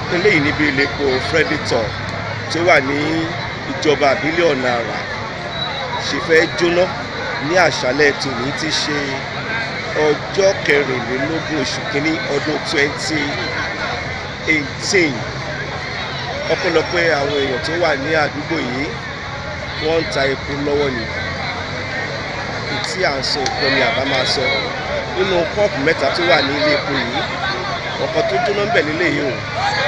eléyìí níbi ilé epo Predator tó wà ní ìjọba àbílẹ̀ ọ̀nà àrà ṣe fẹ́ jóná ní àṣálẹ̀ tòní ti ṣe ọjọ́ kẹrìnlélógún oṣù kínní ọdún twenty eighteen ọpẹ́lọpẹ́ àwọn èèyàn tó wà ní àdúgbò yìí wọ́n ń ta epo lọ́wọ́ ni tí à ń sọ ìkọ́ ni àbá máa sọ nínú kọ́ọ̀pù mẹ́ta tó wà ní ilé epo yìí ọ̀kan tó jóná ń bẹ̀ nílé yìí o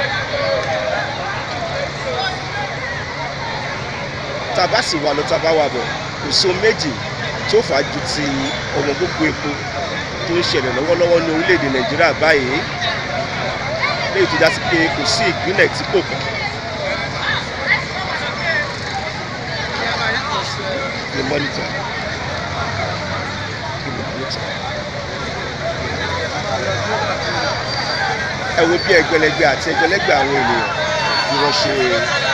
tàbá sì wà lọ tàbá wà bọ̀ kò so méjì tó fà á ju ti ọmọ gbogbo epo tó ń ṣẹlẹ̀ lọ́wọ́lọ́wọ́ ní orílẹ̀-èdè nàìjíríà báyìí léyìí tó já sí pé kò sí ìpínlẹ̀ tí kò kàn. the monitor the monitor. ẹ wo bí ẹgbẹ̀lẹ́gbẹ̀ àti ẹgbẹ̀lẹ́gbẹ̀ àwọn ènìyàn bí wọ́n ṣe